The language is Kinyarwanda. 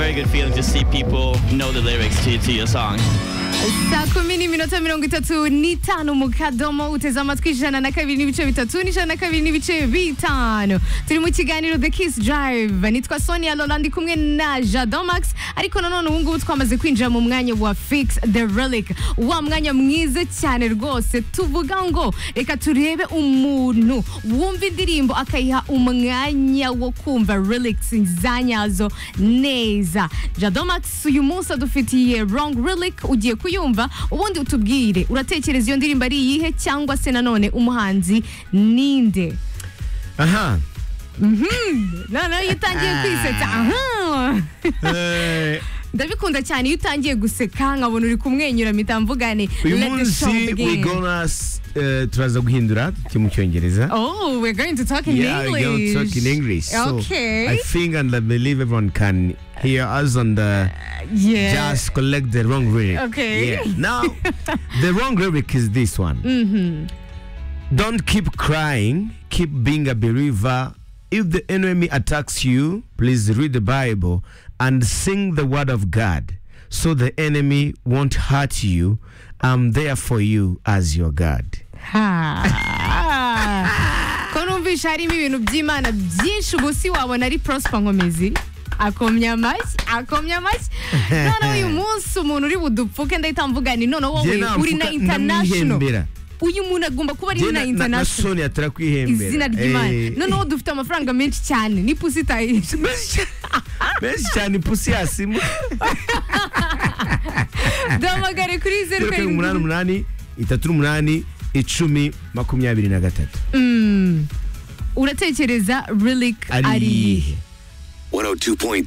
very good feeling to see people know the lyrics to, to your songs. saa kumi n'iminota mirongo itatu n'itanu mu kadomo uteze amatwi ijana na kabiri n'ibice bitatu n'ijana na kabiri n'ibice bitanu turi mu kiganiro the kiss drive nitwa sonia lola ndi kumwe na jado max ariko nanone ubu ngubu twamaze kwinjira mu mwanya wa fix the relic wa mwanya mwiza cyane rwose tuvuga ngo reka turebe umuntu wumva indirimbo akayiha umwanya wo kumva relics zanyazo neza jado max uyu munsi adufitiye wrong relic ugiye kuyumva ubundi utubwire uratekereza iyo ndirimbo ari iyihe cyangwa se nanone umuhanzi ninde aha noneho iyo utangiye kwisetsa aha Eh, ndabikunda cyane iyo utangiye guseka nkabona uri kumwenyura mpita mvugane uyu Let the show munsi begin. we gonna s- eh, turaza guhindura cyo mu cyongereza Oh, we're going to talk in Yeah, we English. gonna talk in English. So Okay. I think and I believe everyone can hear us on the Yeah. just collect the wrong lyric. Okay. Yeah. Now, the wrong lyric is this one. Don't keep crying. Keep being a believer. If the enemy attacks you, please read the Bible and sing the word of God, so the enemy won't hurt you. I'm there for you as your God. Ha. ko numvisha harimo ibintu by'imana byinshi ubu si wabona ari prosper nkomezi akomya amashyi akomya amashyi noneho uyu munsi umuntu uri budupfuke ndahita mvugane noneho Jye wowe uri na namfuka- international ndamwihembera. uyu muntu agomba kuba ari na Jye na- na- na international Sonia turakwihembera. izina ry'imana Eh. noneho dufite amafaranga menshi cyane ni pusi itahije menshi cyane ipusi yasimu duhamagare kuri zeru zeru karindwi umunani karindwi umunani itatu n'umunani icumi makumyabiri na gatatu Mm. uratekereza relic ari iyihe 102.3